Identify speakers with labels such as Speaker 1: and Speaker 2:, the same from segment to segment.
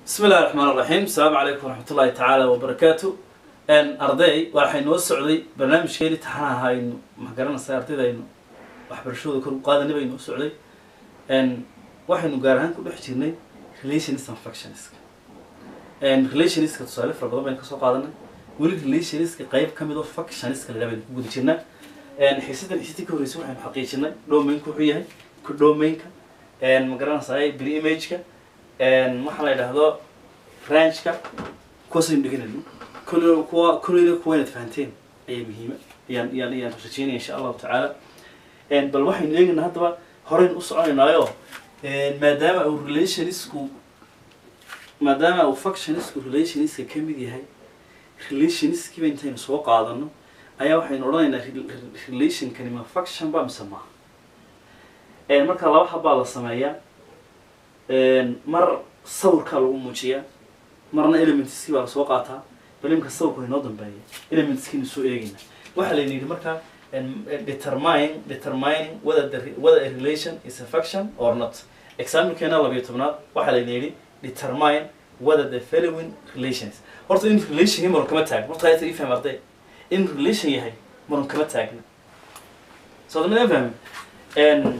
Speaker 1: bismi illahi raxmaan raxiim asalaamu calaykum waraxmat ullahi tacaala wabarakaatu arday waxay noo socday barnaamijkeeni taxanaha aynu maxgaranaysa ardayda aynu waxbarashadooda kor u qaadanay bay noo socday waxaynu gaar ahaan ku dhex jirnay relationist and factionist relationiska tusaale fara badan baynu kasoo qaadanay weli relationiska qayb ka mid oo factioniska la baynu ku guda jirnaa xiisadan xiisadii ka horreysay waxaynu xaqiijinay domainka wuxuu yahay ku domainka magaranaysa bri imageka waxaa la yidhaahdo rangeka kuwaasaynu dhiganayno kol kuwa kolleyna kuwa inaad fahanteen ayaa muhiima ayaan ayaan ayaan rajeynaya insha allahu tacaala bal waxaynu eegaynaa haddaba horeyn u soconaynaayo maadaama uu relationisku maadaama uu factionisku relationiska ka mid yahay relationiskiiba intaynu soo qaadano ayaa waxaynu odhanaynaa relationkani ma faction ba mise maaha marka laba habbaa la sameeyaa mar sawirkaa lagu muujiyaa marna elementskii baa lasoo qaataa bal imka sawirku inoo dambeeya elementskiinu soo eegayna waxaa layna yidhi markaa determine determining whether the whether a relation is a faction or not examplekeena labayo tobnaad waxaa layna yidhi determine whether the following relations horta in relation maron kama taagna horta hayta ii faham arday in relation yahay maron kama taagna soo dama fahmin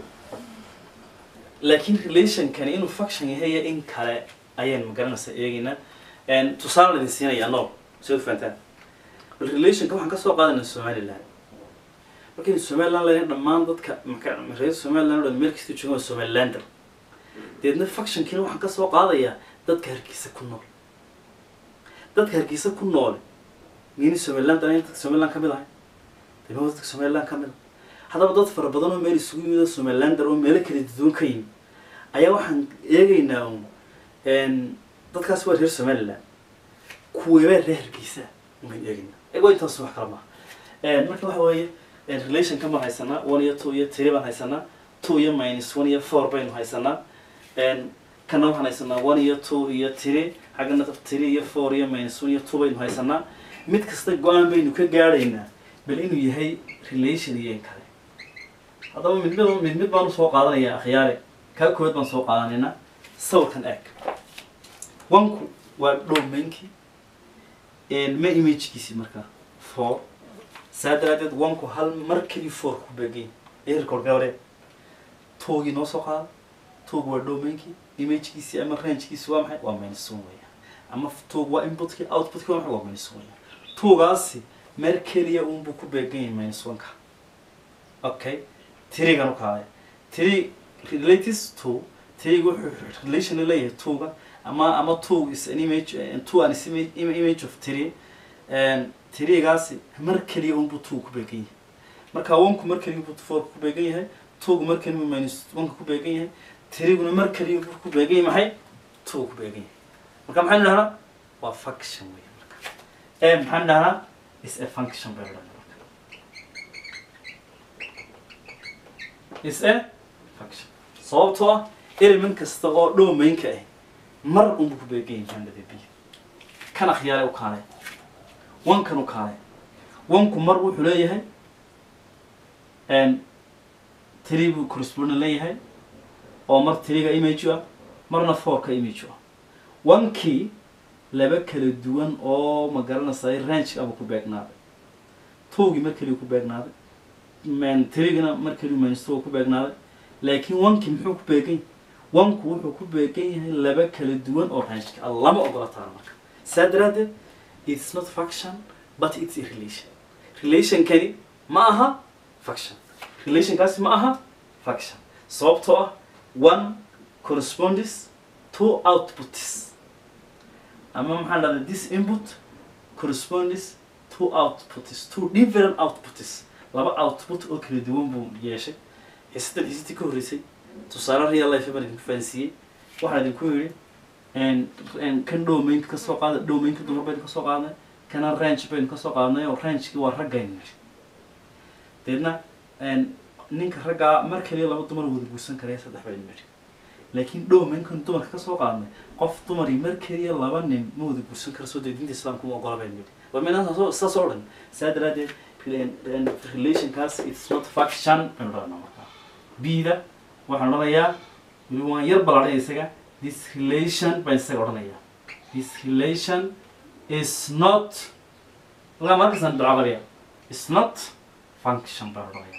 Speaker 1: laakiin relationkani inuu faction yahay iyo in kale ayaan magaranaysa eegaynaa tusaale laydin siinayaa nool si ad fahantaan bal relationka waxaan kasoo qaadanaa somaliland markaynu somaliland leedahay dhammaan dadka reer somaliland o dhan meel kasta joogan waa somalilander deedna factionkiina waxaan kasoo qaadayaa dadka hargeysa ku nool dadka hargeysa ku noole miyayna somaliland anayn dadka somaliland ka mid ahay dema dadka somaliland ka mid a haddaba dad fara badan oo meel isugu yimid oo somalilander oo meelo kala duwan ka yimid ayaa waxaan eegaynaa un dadkaas waa reer somaliland kuweebaa reer hargeysa umaynu eegaynaa ego intaas wax kala maaha marka waxa weeye relationka baan haysanaa one iyo two iyo three baan haysanaa two iyo minus one iyo four baynu haysanaa kana waxaan haysanaa one iyo two iyo three xaggana three iyo four iyo minus one iyo two baynu haysanaa mid kasta go-aan baynu ka gaadhaynaa bal inuu yahay relation iyo in kale haddaba mid mid mid mid baan usoo qaadanayaa akhyaare kaa koowaad baan soo qaadanaynaa sawirkan eeg wanku waa dhowmeynkii ma imagekiisi markaa four saa daraadeed wanku hal mar keli four ku beegay ericor gabadhe toogii noo soo qaada toog waa dhowmeynkii imagekiisi ama rangekiisi waa maxay waa minus one weya ama toog waa inputkii outputkii waa maxay waa minus one toogaasi mar keliya unbuu ku beegan yahay minus one-ka okay tirigan u kaalay tiri relates to tiriga wuxuu relation la leeyahay twoga ama ama two is an image two an is image, image of three tirigaasi mar keliya unbuu two ku beegan yahay marka onku mar keliya buu four ku beegan yahay twogu mar keliya minus oneka ku beegan yahay tiriguna mar keliya buu ku beegan yahay maxay two ku beegan yahay marka maxaynu dhahnaa waa function wey marka maxaynu dhahnaa is a function bay odhanaa is a function sababtoo ah element kasta oo dhowmaynka ah mar unbu ku beegan yahay maandada biyo kan akhyaale u kaalay wankan u kaalay wanku mar wuxuu leeyahay tiri buu correspondent leeyahay oo mar tiriga image ah marna fourka image ah wankii laba kala duwan oo ma garanaysa range aba ku beegnaaday towgii mar keliya ku beegnaaday tirigana mar keliya minsto ku beegnaaday laakiin wankii muxuu ku beegan yahay wanku wuxuu ku beegan yahay laba kala duwan oo rangeka lama ogola taana marka saa daraadeed it's not faction but it's a relation relationkani ma aha faction relationkaasi ma aha faction sababtoo ah one corresponds to outputs ama maxaa dhahda this input corresponds to outputs two different outputs laba output oo kala duwan buu yeeshay xisadan xisadii ka horreysay tusaale real life baan idinku fahansiiyey waxaan idinku yidhi kan dhowmaynka kasoo qaada dhowmaynka dumar baynu kasoo qaadnay kana range baynu kasoo qaadnay oo rangekii waa raggaynu nidhi deedna ninka raggaa mar kaliya laba dumar wada guursan karaya saddex baynu nidhi laakiin dhowmaynkan dumarka kasoo qaadnay qof dumarii mar keliya laba nin ma wada guursan kara soo dee diinta islaamka ma ogola baynu nidhi waa minaa saas oo dhan saa daraadeed relationkaas it's not faction baynu dhahnaa markaa bida waxaan odhanayaa weli waan yar baladhay isaga this relation baan isaga odhanaya this relation is not laga markasan bilcabariya is not function baan odhanaya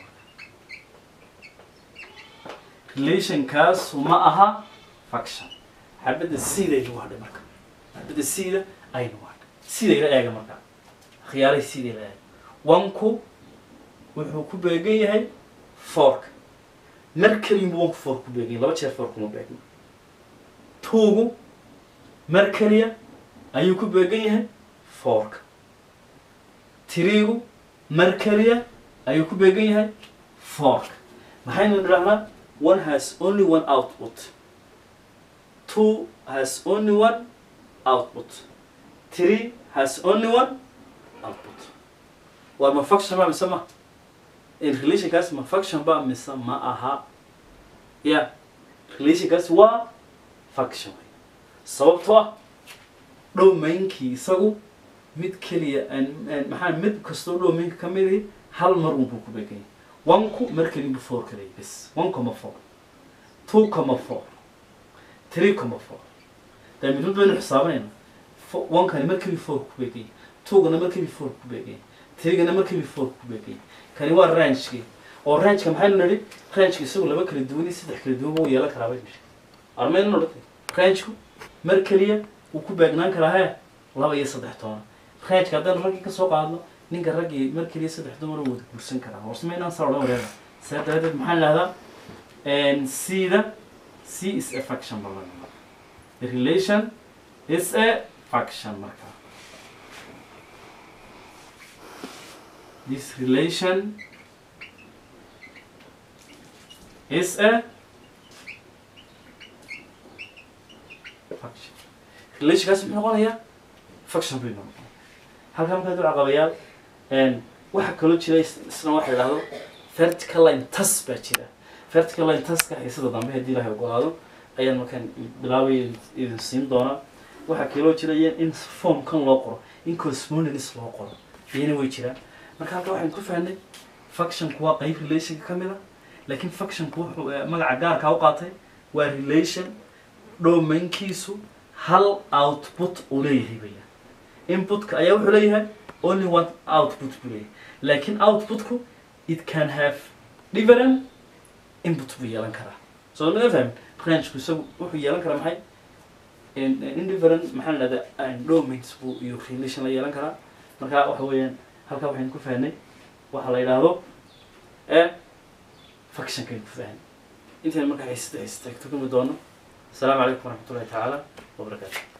Speaker 1: relationkaas ma aha function xabadda sidaynu hadhay marka xabadda sida aynu hadhay sidayla eega marka khiyaalay sidayla eega wanku wuxuu ku beegan yahay fork mar keliyunbu wanku fork ku beegan yahay laba jeer fork kuma beegno tuugu mar keliya ayuu ku beegan yahay fork tiriigu mar keliya ayuu ku beegan yahay fork maxaynu nidhahnaa one has only one output two has only one output three has only one output waa ma function ba mise ma in relationkaas ma function ba mise ma aha ya relationkaas waa function wey sababtoo ah dhowmaynkii isagu mid keliya maxaa mid kastoo dhowmaynka ka mid ihi hal mar unbuu ku beeganya wanku mar keliya bu four kaleya bes one comma four two comma four three comma four dee mid mid baynu xisaabanayna wankani mar keliya four ku beeganya twogana mar keliya four ku beeganya tirigana mar keliya four ku beeganya kani waa rangekii oo rangeka maxaynu nidhi rangeka isagu laba kala duwan iyo saddex kala duwan buu yeelan karaa bay nidhi armaynu odhatay rangeku mar keliya wuu ku beegnaan karaa he laba iyo saddex toona rangeka haddaynu raggii kasoo qaadno ninka raggii mar keliya saddex dumar wada guursan karaa horsmaynaan saa odhan wareega saa daraadeed maxaan idhahdaa cda c is a faction balan the relation is a faction marka this relation is a faction relationkaas muxuu noqonayaa faction bay noqonaya halkaa markaa dul caqabayaal waxaa kaloo jira isna waxa idhahdo vertical line tas baa jira vertical line taska xiisada dambe haddii ilahay ogolaado ayaan markaan bilaabay idin siin doonaa waxaa kaloo jira in formkan loo qoro in cosmonalis loo qoro iyana way jiraan marka halkaa waxaan ku fahnay functionku waa qeyb relationka ka mid a laakiin functionku wuxuu magaca gaarkaa u qaatay waa relation domainkiisu hal output uu leeyahay weeyaan inputka ayaa wuxuu leeyahay only one output buu leeyahay laakiin outputku it can have different input buu yeelan karaa soo ma fahmi rangeku isagu wuxuu yeelan karaa maxay indifferent maxaa la dhahdaa domains buu iyo relation la yeelan karaa marka waxa weeyaan halkaa waxaynu ku fahnay waxa la yidhaahdo e functionkaynu ku fahnay intaynu markaa haysata haysata tugami doono asalaamu calaykum waraxmat ullahi tacaala wabarakaatu